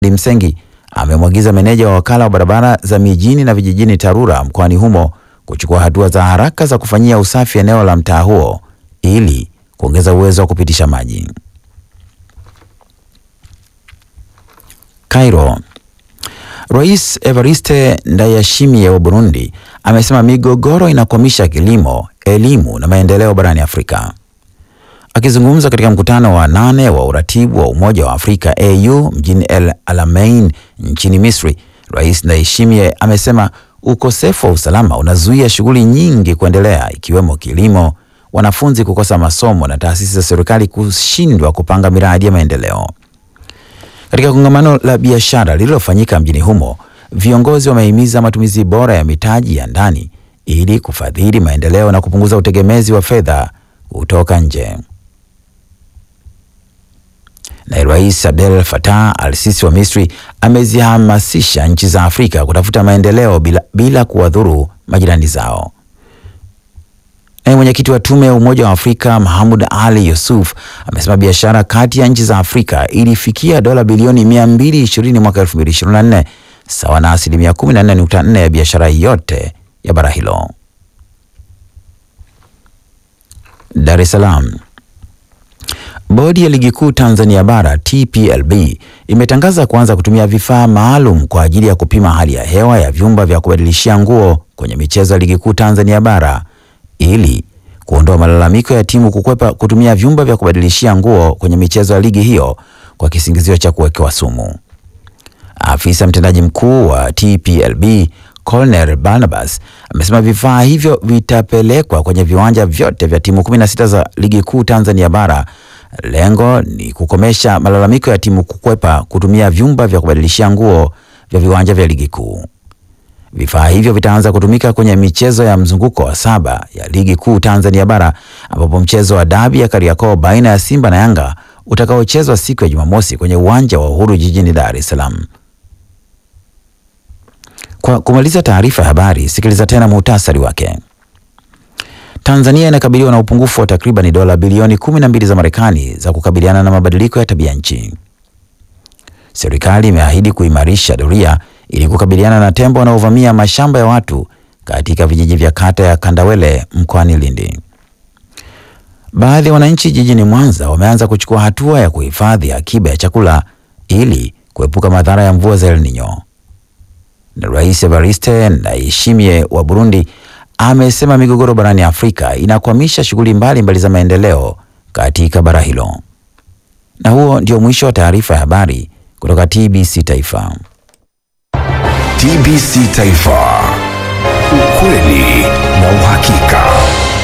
Msengi amemwagiza meneja wa wakala wa barabara za mijini na vijijini TARURA mkoani humo kuchukua hatua za haraka za kufanyia usafi eneo la mtaa huo ili kuongeza uwezo wa kupitisha maji. Cairo. Rais Evariste Ndayishimiye wa Burundi amesema migogoro inakwamisha kilimo, elimu na maendeleo barani Afrika. Akizungumza katika mkutano wa nane wa uratibu wa Umoja wa Afrika AU mjini El Alamein nchini Misri, Rais Ndayishimiye amesema ukosefu wa usalama unazuia shughuli nyingi kuendelea ikiwemo kilimo, wanafunzi kukosa masomo na taasisi za serikali kushindwa kupanga miradi ya maendeleo. Katika kongamano la biashara lililofanyika mjini humo, viongozi wamehimiza matumizi bora ya mitaji ya ndani ili kufadhili maendeleo na kupunguza utegemezi wa fedha kutoka nje. Naye Rais Abdel Fattah al-Sisi wa Misri amezihamasisha nchi za Afrika kutafuta maendeleo bila, bila kuwadhuru majirani zao. Naye mwenyekiti wa tume ya Umoja wa Afrika Mahamud Ali Yusuf amesema biashara kati ya nchi za Afrika ilifikia dola bilioni 220 mwaka 2024 sawa na asilimia 14.4 ya biashara yote ya bara hilo. Dar es Salaam. Bodi ya Ligi Kuu Tanzania Bara TPLB imetangaza kuanza kutumia vifaa maalum kwa ajili ya kupima hali ya hewa ya vyumba vya kubadilishia nguo kwenye michezo ya Ligi Kuu Tanzania Bara ili kuondoa malalamiko ya timu kukwepa kutumia vyumba vya kubadilishia nguo kwenye michezo ya ligi hiyo kwa kisingizio cha kuwekewa sumu. Afisa mtendaji mkuu wa TPLB Colonel Barnabas amesema vifaa hivyo vitapelekwa kwenye viwanja vyote vya timu 16 za Ligi Kuu Tanzania Bara. Lengo ni kukomesha malalamiko ya timu kukwepa kutumia vyumba vya kubadilishia nguo vya viwanja vya Ligi Kuu. Vifaa hivyo vitaanza kutumika kwenye michezo ya mzunguko wa saba ya Ligi Kuu Tanzania Bara ambapo mchezo wa dabi ya Kariakoo baina ya Simba na Yanga utakaochezwa siku ya Jumamosi kwenye uwanja wa Uhuru jijini Dar es Salaam. Kwa kumaliza taarifa ya habari, sikiliza tena muhtasari wake. Tanzania inakabiliwa na upungufu wa takriban dola bilioni 12 za Marekani za kukabiliana na mabadiliko ya tabia nchi. Serikali imeahidi kuimarisha doria ili kukabiliana na tembo wanaovamia mashamba ya watu katika vijiji vya kata ya Kandawele mkoani Lindi. Baadhi ya wananchi jijini Mwanza wameanza kuchukua hatua ya kuhifadhi akiba ya chakula ili kuepuka madhara ya mvua za El Nino. Na Rais Evariste Ndayishimiye wa Burundi amesema migogoro barani Afrika inakwamisha shughuli mbalimbali za maendeleo katika bara hilo. Na huo ndio mwisho wa taarifa ya habari kutoka TBC Taifa. TBC Taifa. Ukweli